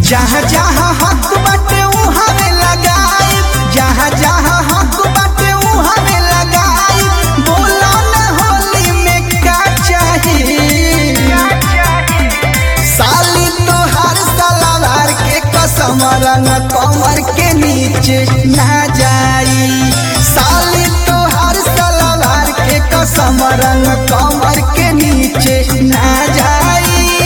जहाँ जहाँ हक बाटे उहाँ में लगाई जहाँ जहाँ हक बाटे उहाँ में लगाई बोलो न होली में का चाहिए साली तोहार सलवार के कसम रंग कमर के नीचे ना जाई साली तोहार सलवार के कसम रंग कमर के नीचे ना जाई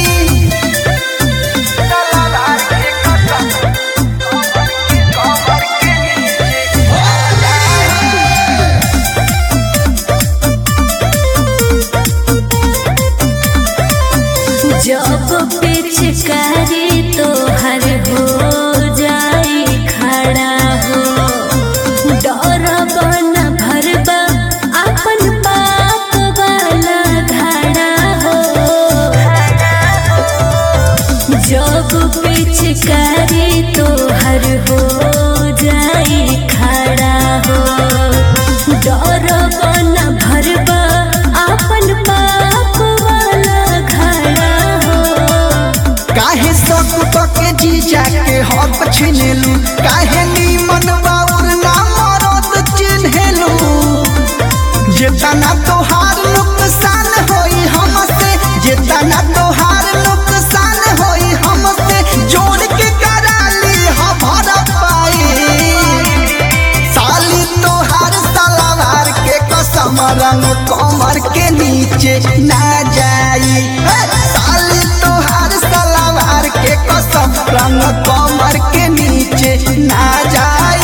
जब पिचकारी तोहर हो जाई खड़ा हो डर बन भरबा अपन पाप वाला घड़ा हो जब पिचकारी तोहर हो जाई खड़ा हो डर बन भरबा अपन पाप वाला घड़ा हो काहे सब के जीजा के हक छिनेलू काहे नीमन बाउर ना मरद चिन्हेलू जेतना तोहार नुकसान होई हमसे जेतना तोहार नुकसान होई हमसे जोड़ के कराली ह भर पाई साली तोहार सलवार के कसम रंग कमर के नीचे ना जाई हे! साली तोहार सलवार के कसम रंग कमर के नीचे ना जाई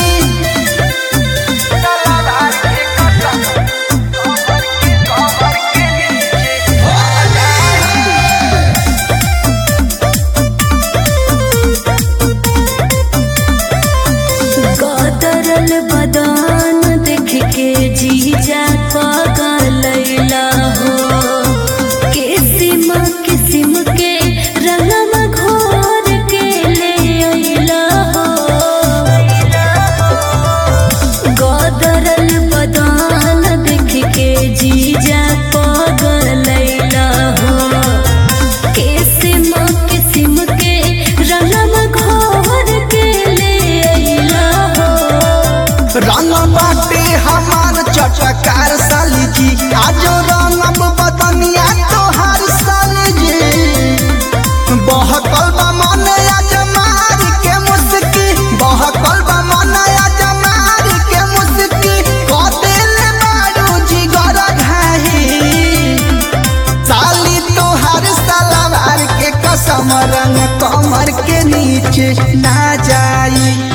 गदरल बदान देख के जीजा पगलैला हो किसिम किसिम के रंगम घोर के ले अइला हो गदरल बदान देख के जीजा पगलैला हो किसिम किसिम के रंगम घोर के ले अइला हो रंग बाटे हमार चटकार साली जी आज रंगब बदनिया तोहार साली जी बहकल बा मन आज मार के मुस्की बहकल बा मन आज मार के मुस्की कदेल मारू जिगर घाही साली तोहार सलवार के कसम रंग कमर के नीचे ना जाई